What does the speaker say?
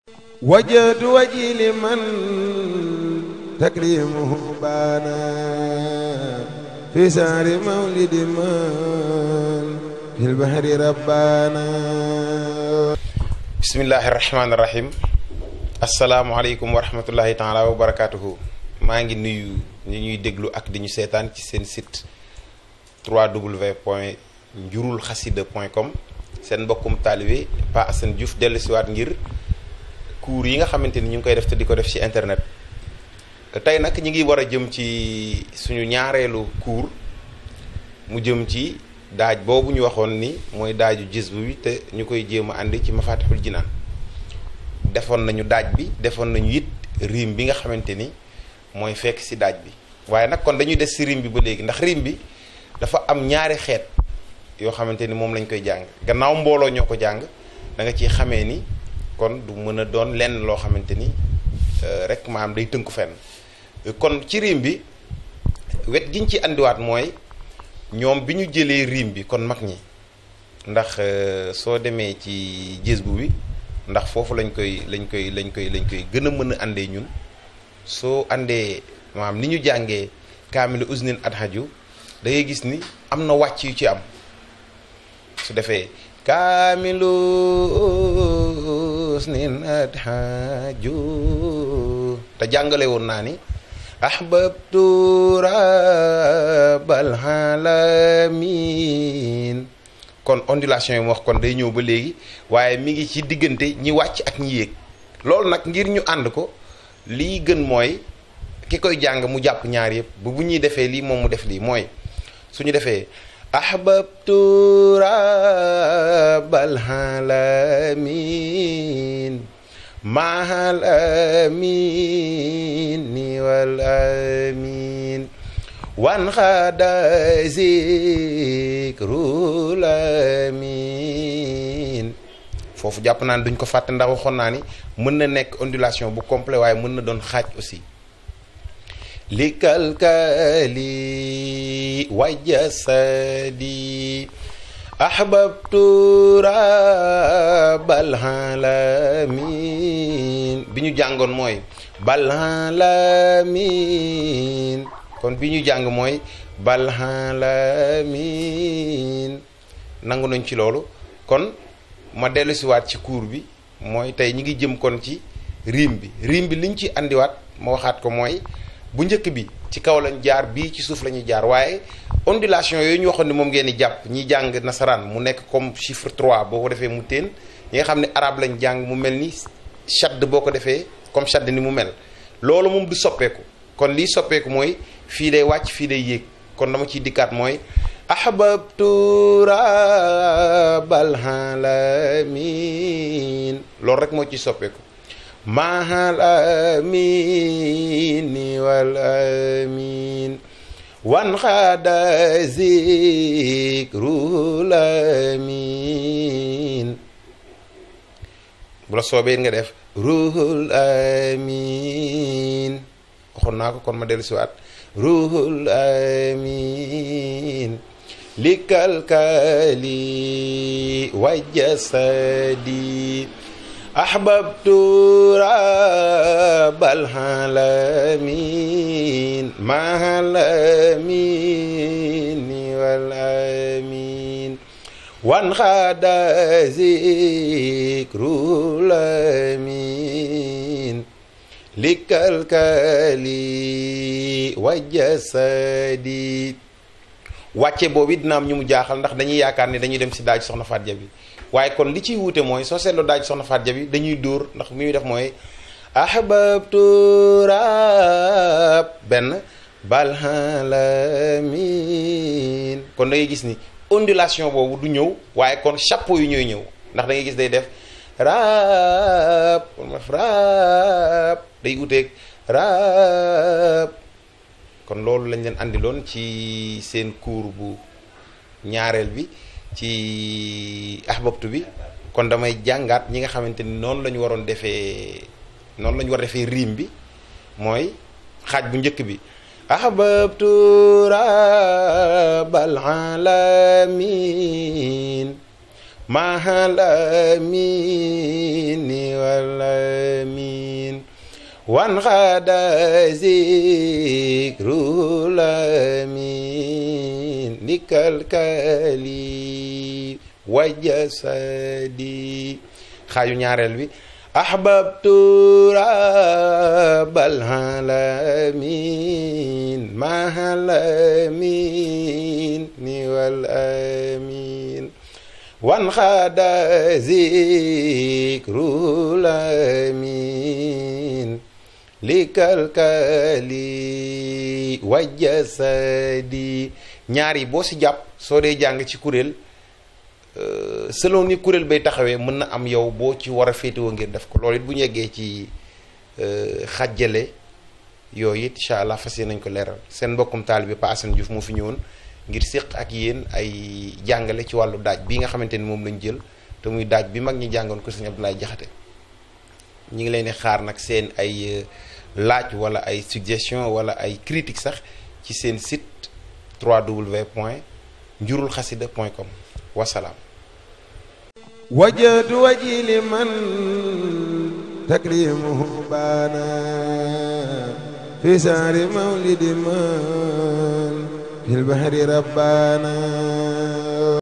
وجهت وجهي لمن تكريمه بانا في سهر مولد من في البحر ربانا بسم الله الرحمن الرحيم asalaamaaleykum wa rahmatullahi taala wa barakatuhu maa ngi nuyu ñi ñuy déglu ak di ñu seetaan ci seen site www point njurul xasida point com seen mbokkum taalibe Pa Assane Diouf dellu siwaat ngir cours yi nga xamante ni ñu ngi koy def te di ko def ci internet tey nag ñi ngi war a jëm ci suñu ñaareelu cours mu jëm ci daaj boobu ñu waxoon ni mooy daaju gis bu bi te ñu koy jéem a àndi ci mafatixul jinaan defoon nañu daaj bi defoon nañu it riim bi nga xamante ni mooy fekk ci daaj bi waaye nag kon dañuy des ci riim bi ba léegi ndax riim bi dafa am ñaari xeet yoo xamante ni moom lañ koy jàng gannaaw mbooloo ñoo ko jàng da nga ciy xamee ni kon du mën a doon lenn loo xamante ni rek maam day tënku fenn kon ci riim bi wet giñ ci andiwaat mooy ñoom bi ñu jëlee riim bi kon mag ñi ndax soo demee ci gis bu bi ndax foofu lañ koy lañ koy lañ koy lañ koy gën a mën a àndee ñun soo àndee maanaam ni ñu jàngee kaamilu usnin adhaju da ngay gis ni am na wàcc yu ci am su defee kaamilu usnin adhaju te jàngale woon naa ni ahbabtu rabbal alamin kon ondulation yi mu wax kon day ñëw ba léegi waaye mi ngi ci diggante ñi wàcc ak ñi yéeg loolu nag ngir ñu ànd ko lii gën mooy ki koy jàng mu jàpp ñaar yëpp bu bu ñuy defee lii moom mu def lii mooy suñu defee ahbabtu rabbal alamin mahal amin wal amin wan xaada zikrul amin foofu jàpp naa ne duñ ko fàtte ndax waxoon naa ni mën na nekk ondulation bu complet waaye mën na doon xaaj aussi li kalkali wa jasadi ahbabtu rabbal alamin bi ñu jàngoon mooy bal alamin kon bi ñu jàng mooy balalamin nangu nañ ci loolu kon ma dellu siwaat ci cours bi mooy tey ñi ngi jëm kon ci riim bi riim bi liñ ci andiwaat ma waxaat ko mooy bu njëkk bi ci kaw lañ jaar bii ci suuf la ñuy jaar waaye ondulation yooyu ñu waxoon ni moom ngeen di jàpp ñi jàng nasaraan mu nekk comme chiffre 3 boo ko defee mu teen ñi nga xam ne arabe lañ jàng mu mel ni shadd boo ko defee comme shadd ni mu mel loolu moom du soppeeku kon lii soppeeku mooy fii day wàcc fii day yéeg kon dama ciy dikkaat mooy ahbabtu rabbal alamin loolu rek moo ci soppeeku mahal amin wal amin wan xaada zikrul amin bu la soobee nga def ruhul amin waxoon naa ko kon ma dellu siwaat ruhul amin likalkali wa jasadi ahbabtu rabbal alamin mahal amin wal amin wan xaada zikrul amin likalkali wa jasadi wàcce boobu dina am ñu mu jaaxal ndax dañuy yaakaar ni dañuy dem si daaj soxna Faat Jabi waaye kon li ciy wuute mooy soo seetloo daaj soxna Faat Jabi dañuy dóor ndax mi muy def mooy ahbabtu rab benn balalamin kon da ngay gis ni ondulation boobu du ñëw waaye kon chapeau yu ñooy ñëw ndax da ngay gis day def raab kon ma def raab day uteeg raab kon loolu lañ leen andiloon ci seen cours bu ñaareel bi ci ahbabtu bi kon damay jàngaat ñi nga xamante ni noonu la ñu waroon defee noonu la ñu war defee riim bi mooy xaaj bu njëkk bi ahbabtu rabbal alamin mahal amini wal وانغاد ذكر الأمين لكالكالي وجسدي xaaju ñaareel bi أحببت رب العالمين مع الأمين والأمين وانخاد ذكر الأمين likalkali wajasadi ñaar yi boo si jàpp soo dee jàng ci kuréel selon ni kuréel bay taxawee mën na am yow boo ci war a féetewoo ngir def ko loolu it bu ñu yeggee ci xàjjale yooyu it incha allah fas yéene nañ ko leeral seen mbokkum taal bi Pa Assane Diouf moo fi ñëwoon ngir séq ak yéen ay jàngale ci wàllu daaj bi nga xamante ni moom lañ jël te muy daaj bi mag ñi jàngoon ko sëñ Abdoulaye Jaxate ñu ngi leen di xaar nag seen ay laaj wala ay suggestion wala ay critique sax ci seen site www point njurul xasida point com wasalaam وجهت وجهي لمن تكريمه بانا في سهر مولد من في البحر ربانا